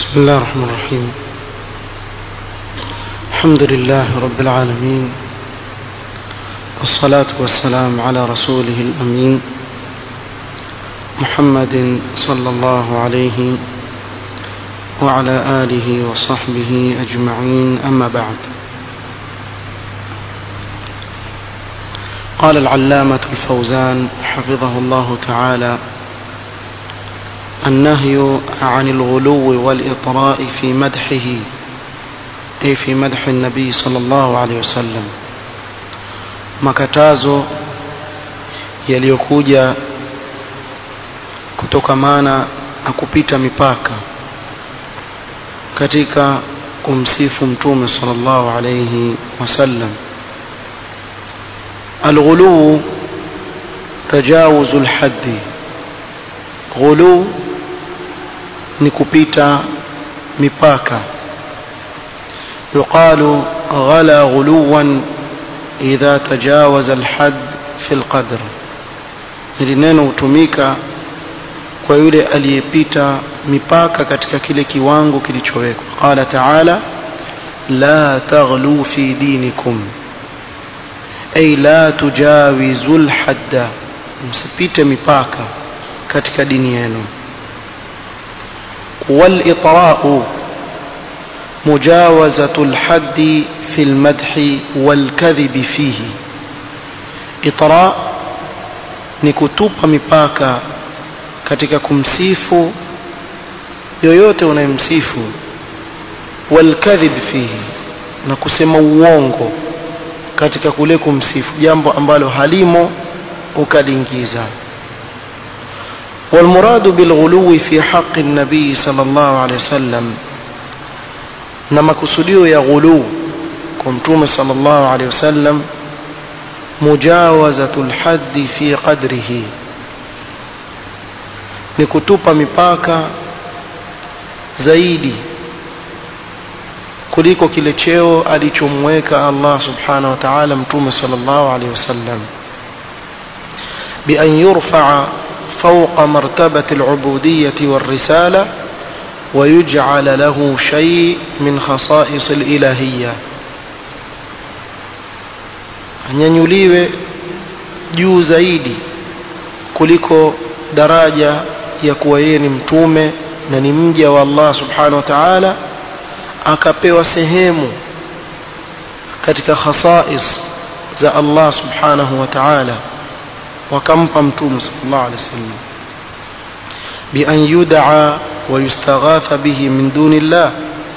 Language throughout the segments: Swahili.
بسم الله الرحمن الرحيم الحمد لله رب العالمين والصلاة والسلام على رسوله الأمين محمد صلى الله عليه وعلى آله وصحبه أجمعين أما بعد قال العلامة الفوزان حفظه الله تعالى النهي عن الغلو والإطراء في مدحه أي في مدح النبي صلى الله عليه وسلم makatazo yaliyokuja kutokamana na kupita mipaka katika kumsifu mtume sallallahu alayhi wasallam alghulu tajawuzu lhaddi ghulu ni kupita mipaka yuqalu ghala ghuluwan idha tajawaza alhad fi alqadr hili neno hutumika kwa yule aliyepita mipaka katika kile kiwango kilichowekwa qala taala la taghlu fi dinikum ay la tujawizu alhadda msipite mipaka katika dini yenu والإطراء مجاوزة الحد في المدح والكذب فيه إطراء نكتوب مipaka katika kumsifu yoyote unayemsifu walkadhib fihi na kusema uongo katika kule kumsifu jambo ambalo halimo ukaliingiza والمراد بالغلو في حق النبي صلى الله عليه وسلم نما كسوديو يا غلو كمتوم صلى الله عليه وسلم مجاوزة الحد في قدره نكتوب مipaka zaidi kuliko kile cheo alichomweka Allah subhanahu wa ta'ala mtume sallallahu alaihi wasallam bi an yurfa'a فوق مرتبة العبودية والرسالة ويجعل له شيء من خصائص الإلهية anyanyuliwe juu zaidi kuliko daraja ya kuwa yeye ni mtume na ni mja wa Allah subhanahu wa ta'ala akapewa sehemu katika khasais za Allah subhanahu wa ta'ala wakampa mtume sallallahu alaihi wasallam bi an yud'a wa yustaghatha bihi min dunillah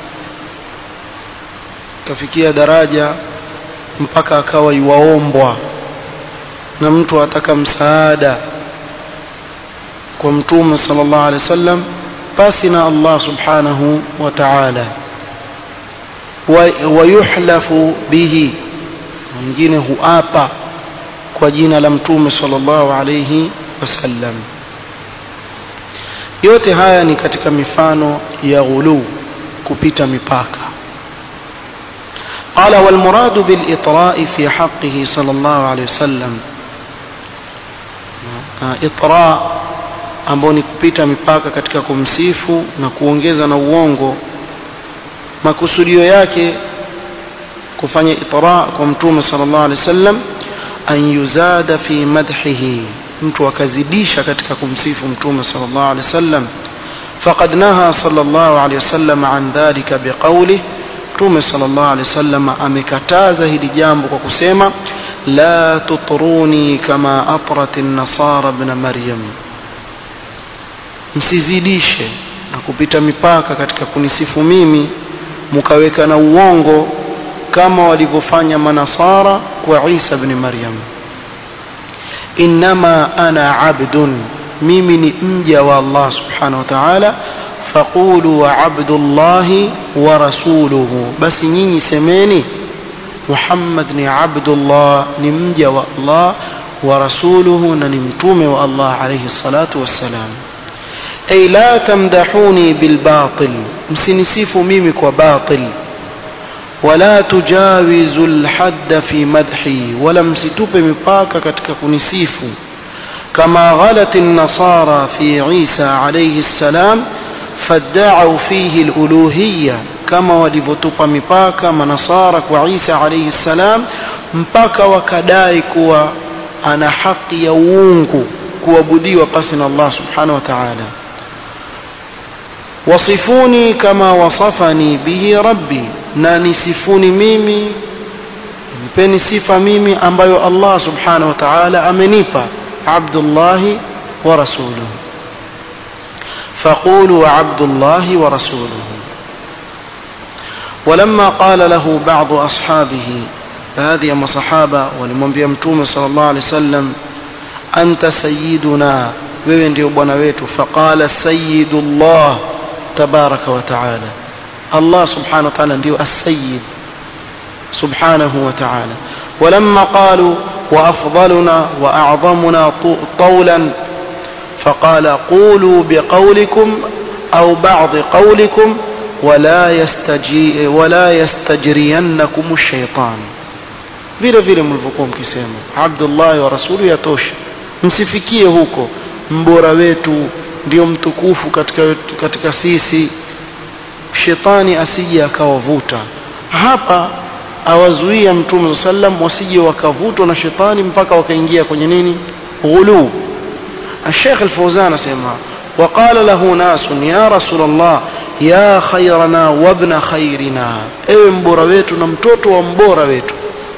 kafikia daraja mpaka akawa yuwaombwa na mtu ataka msaada kwa mtume sallallahu alaihi wasallam basi na Allah subhanahu wa ta'ala wa yuhlafu bihi mwingine huapa kwa jina la mtume sallallahu alayhi wasallam yote haya ni katika mifano ya ghulu kupita mipaka قال والمراد بالإطراء في حقه صلى الله عليه وسلم إطراء ambao ni kupita mipaka katika kumsifu na kuongeza na uongo makusudio yake kufanya itra kwa mtume sallallahu alaihi wasallam an yuzada fi madhihi mtu akazidisha katika kumsifu mtume sallallahu alaihi wasallam faqad naha sallallahu alaihi wasallam an dhalika biqawli mtume sallallahu alaihi wasallam amekataza hili jambo kwa kusema la tutruni kama atrat an-nasara ibn maryam msizidishe na kupita mipaka katika kunisifu mimi mkaweka na uongo kama walivyofanya manasara kwa Isa ibn Maryam inma ana abdun mimi ni mja wa Allah subhanahu wa ta'ala faqulu wa abdullahi wa rasuluhu basi nyinyi semeni Muhammad ni abdullah ni mja wa Allah wa rasuluhu na ni mtume wa Allah alayhi salatu wassalam ay la tamdahuni bil batil msinisifu mimi kwa batil wala tujawizu alhadda fi madhi wala msitupe mipaka katika kunisifu kama ghalat an-nasara fi Isa alayhi salam فادعوا فيه الألوهية كما walivyotupa mipaka manasara kwa Isa alayhi salam mpaka wakadai kuwa ana haki ya uungu kuabudiwa pasi na Allah subhanahu wa ta'ala wasifuni kama wasafani bihi rabbi na nisifuni mimi nipeni sifa mimi ambayo Allah subhanahu wa ta'ala amenipa abdullahi wa rasuluhu فقولوا عبد الله ورسوله ولما قال له بعض أصحابه هذه أما صحابة ولمن بيمتوم صلى الله عليه وسلم أنت سيدنا wewe ndio bwana wetu faqala sayyidullah tabaraka wa taala Allah subhanahu wa ta'ala ndio as-sayyid subhanahu wa ta'ala ولما قالوا وأفضلنا وأعظمنا طولا فقال قولوا بقولكم أو بعض قولكم ولا يستجي ولا يستجرينكم الشيطان vile vile mlivyokuwa mkisema abdullahi wa rasulu yatosha msifikie huko mbora wetu ndio mtukufu katika, katika sisi shetani asije akawavuta hapa awazuia mtume saa sallam wasije wakavutwa na shetani mpaka wakaingia kwenye nini ghuluu الشيخ الفوزان سيما وقال له ناس يا رسول الله يا خيرنا وابن خيرنا ايوه مبورا wetu na mtoto wa mbora wetu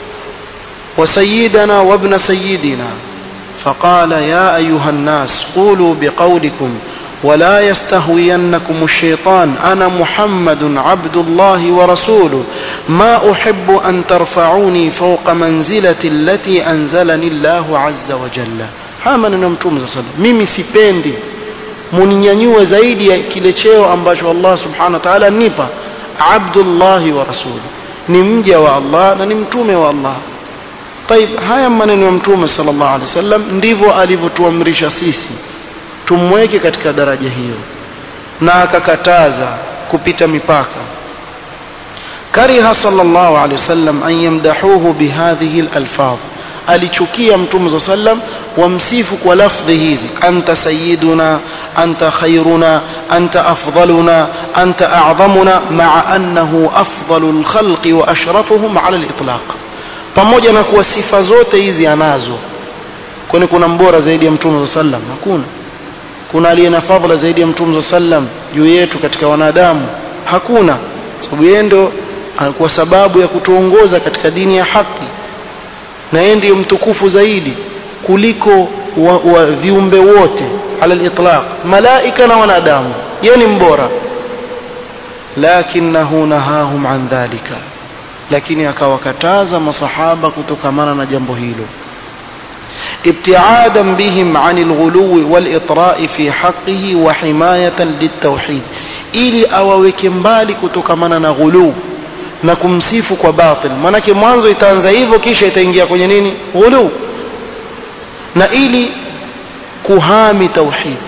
وسيدنا وابن سيدنا فقال يا أيها الناس قولوا بقولكم ولا يستهوينكم الشيطان أنا محمد عبد الله ورسوله ما أحب أن ترفعوني فوق منزلة التي أنزلني الله عز وجل haya maneno ya mtume saa salam mimi sipendi muninyanyue zaidi ya kile cheo ambacho allah subhanahu wa taala nipa abdullahi wa rasuli ni mja wa allah na ni mtume wa allah taib haya maneno ya mtume sal llahu alehi wa sallam ndivyo alivyotuamrisha sisi tumweke katika daraja hiyo na akakataza kupita mipaka kariha sal llahu alehi wasallam an yamdahuhu bihadhihi lalfadh alichukia mtume saa sallam wamsifu kwa lafdhi hizi anta sayiduna anta khairuna anta afdaluna anta a'dhamuna maa annahu afdalu lkhalqi wa ashrafuhum ala litlaq pamoja na kuwa sifa zote hizi anazo kwani kuna mbora zaidi ya mtume saa sallam hakuna kuna aliye na fadhila zaidi ya mtume saa sallam juu yetu katika wanadamu hakuna sababu yeye ndo kwa sababu ya kutuongoza katika dini ya haki na yeye ndiyo mtukufu zaidi kuliko wa, wa viumbe wote ala litlaq malaika na wanadamu yeye ni mbora lakinahu nahahum an dhalika lakini akawakataza masahaba kutokamana na jambo hilo ابتعادا بهم عن الغلو والإطراء في حقه وحماية للتوحيد ili awaweke mbali kutokamana na ghuluu na kumsifu kwa batil maanake mwanzo itaanza hivyo kisha itaingia kwenye nini ghulu na ili kuhami tauhid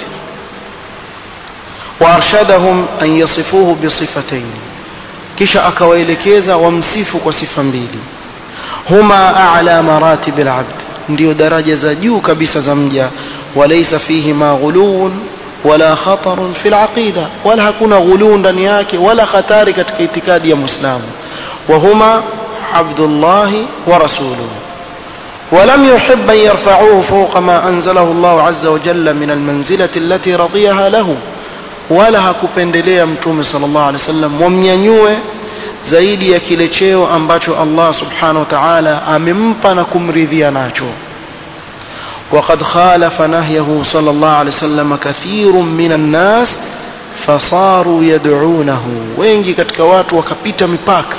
waarshadahum an yasifuhu bisifatain kisha akawaelekeza wamsifu kwa sifa mbili huma a'la maratib alabd ndio daraja za juu kabisa za mja walaysa fihima ghuluun wala khatarun fi alaqida wala hakuna ghuluu ndani yake wala khatari katika itikadi ya muislamu وهما عبد الله ورسوله ولم يحب أن يرفعوه فوق ما أنزله الله عز وجل من المنزلة التي رضيها له ولا hakupendelea mtume sallallahu alaihi wasallam wamnyanyue zaidi ya kile cheo ambacho Allah subhanahu wa ta'ala amempa na kumridhia nacho وقد خالف نهيه صلى الله عليه وسلم كثير من الناس فصاروا يدعونه wengi katika watu wakapita mipaka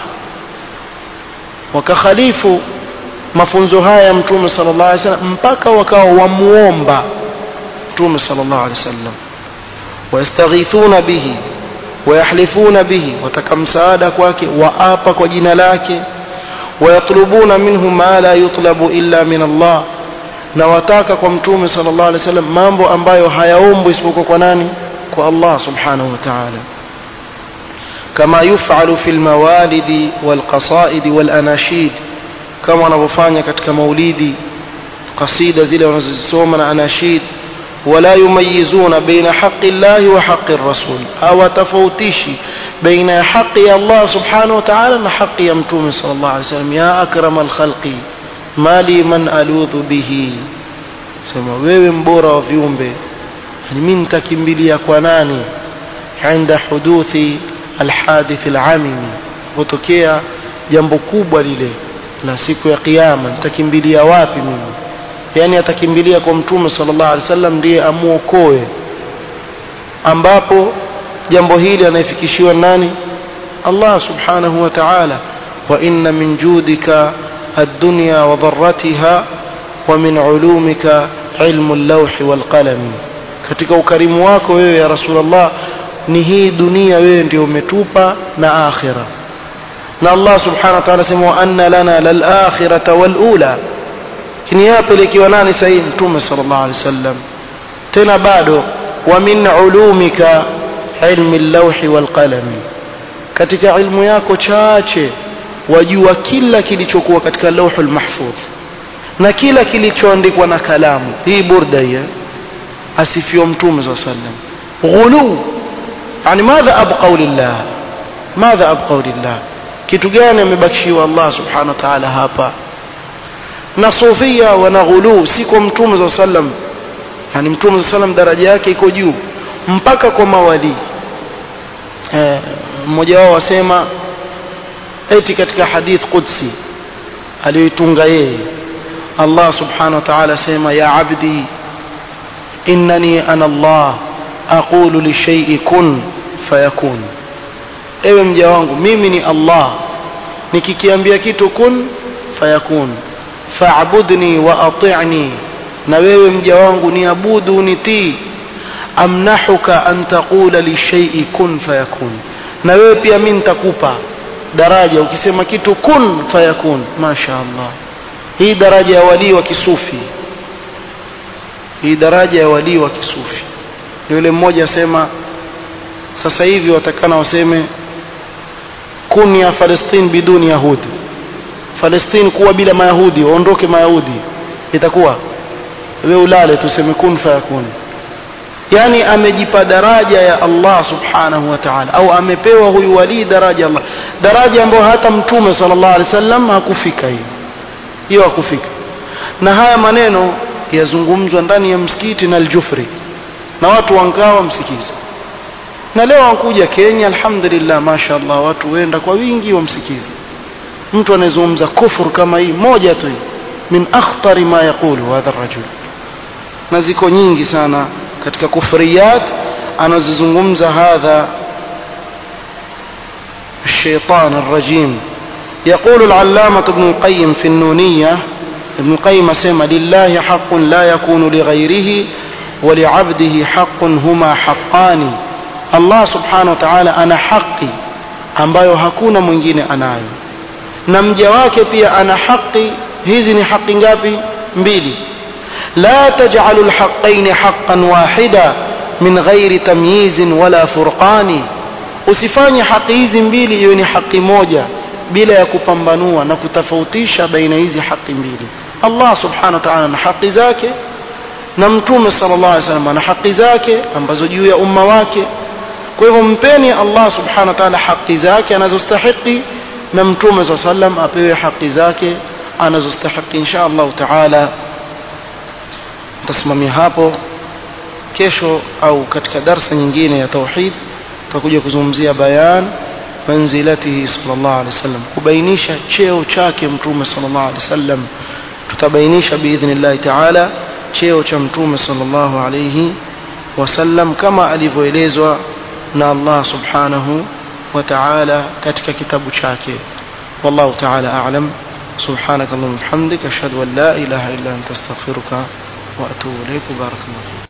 wakakhalifu mafunzo haya ya mtume sallallahu alaihi wasallam mpaka wakawa wamuomba mtume sallallahu alaihi wasallam wayastaghithuna bihi wayahlifuna bihi wataka msaada kwake waapa kwa jina lake wayatlubuna minhu ma la yutlabu illa min Allah na wataka kwa mtume sallallahu alaihi wasallam mambo ambayo hayaombwi isipokuwa kwa nani kwa Allah subhanahu wa ta'ala كما يفعل في الموالد والقصائد والأناشيد كما نفanya katika maulidi قصيدة zile wanazozisoma na anashid ولا يميزون بين حق الله وحق الرسول أو تفوتيشي بين حق الله سبحانه وتعالى وحق يمتوم صلى الله عليه وسلم يا أكرم الخلق ما لي من ألوذ به سما wewe mbora wa viumbe mimi nitakimbilia kwa nani عند حدوث الحادث العامم kutokea jambo kubwa lile la siku ya kiyama nitakimbilia wapi mimi yani atakimbilia kwa mtume sallallahu alaihi wasallam ndiye amuokoe ambapo jambo hili anayefikishiwa nani Allah subhanahu wa ta'ala wa inna min judika ad-dunya wa dharratiha wa min ulumika ilmu al-lawh wal qalam katika ukarimu wako wewe ya rasulullah ni hii dunia wewe ndio umetupa na akhira na Allah subhanahu wa ta'ala sema wa anna lana lal akhirata wal ula kini yapelekiwa nani sahihi mtume sallallahu alaihi wasallam tena bado wa min ulumika ilmi al-lawhi wal qalam katika ilmu yako chache wajua kila kilichokuwa katika lauhul mahfudh na kila kilichoandikwa na kalamu hii burda hii asifiwa mtume sallallahu alaihi wasallam ghulu yani madha abqau lillah madha abqau lillah kitu gani amebakishiwa Allah subhanahu wa ta'ala hapa na sufia wana ghulu si kwa mtume za sallam yani mtume za sallam daraja yake iko juu mpaka kwa mawali eh, mmoja wao wasema eti katika hadith qudsi aliyoitunga yeye Allah subhanahu wa ta'ala sema ya abdi innani ana Allah aqulu lishay'i kun fayakun ewe mja wangu mimi ni Allah nikikiambia kitu kun fayakun fa'budni wa ati'ni na wewe mja wangu niabudu nitii amnahuka an taqula lishay'i kun fayakun na wewe pia mimi nitakupa daraja ukisema kitu kun fayakun masha Allah hii daraja ya walii wa kisufi hii daraja ya walii wa kisufi yule mmoja asema sasa hivi watakana waseme kun ya Palestine biduni yahudi Palestine kuwa bila mayahudi waondoke mayahudi itakuwa wewe ulale tuseme kun fayakun yani amejipa daraja ya Allah subhanahu wa ta'ala au amepewa huyu wali daraja Allah daraja ambayo hata mtume sallallahu alaihi wasallam hakufika hiyo hiyo hakufika na haya maneno yazungumzwa ndani ya msikiti na aljufri na watu wangawa msikiza na leo wankuja Kenya alhamdulillah mashaallah watu wenda kwa wingi wamsikiza mtu anayezungumza kufur kama hii moja tu min akhtari ma yaqulu hadha rajul na ziko nyingi sana katika kufriyat anazozungumza hadha الشيطان الرجيم يقول العلامة ابن القيم في النونية ابن القيم سمى لله حق لا يكون لغيره ولعبده حق هما حقان الله سبحانه وتعالى أنا حقي ambayo hakuna mwingine anayo na mja wake pia ana haki hizi ni haki ngapi mbili la taj'alu alhaqqayn haqqan wahida min ghairi tamyizin wala furqani usifanye haki hizi mbili iwe ni haki moja bila ya kupambanua na kutofautisha baina hizi haki mbili Allah subhanahu wa ta'ala na haki zake na mtume sallallahu alaihi wasallam ana haki zake ambazo juu ya umma wake kwa hivyo mpeni Allah subhanahu wa ta'ala haki zake anazostahili na mtume sallallahu alaihi wasallam apewe haki zake anazostahili insha Allah taala tasimamia hapo kesho au katika darsa nyingine ya tauhid tutakuja kuzungumzia bayan manzilatihi sallallahu alaihi wasallam kubainisha cheo chake mtume sallallahu alaihi wasallam tutabainisha biidhnillah taala cheo cha mtume sallallahu alaihi wasallam kama alivyoelezwa na Allah subhanahu wa ta'ala katika kitabu chake wallahu ta'ala a'lam سبحانك اللهم وبحمدك أشهد أن لا إله إلا أنت أستغفرك وأتوب إليك بارك الله فيك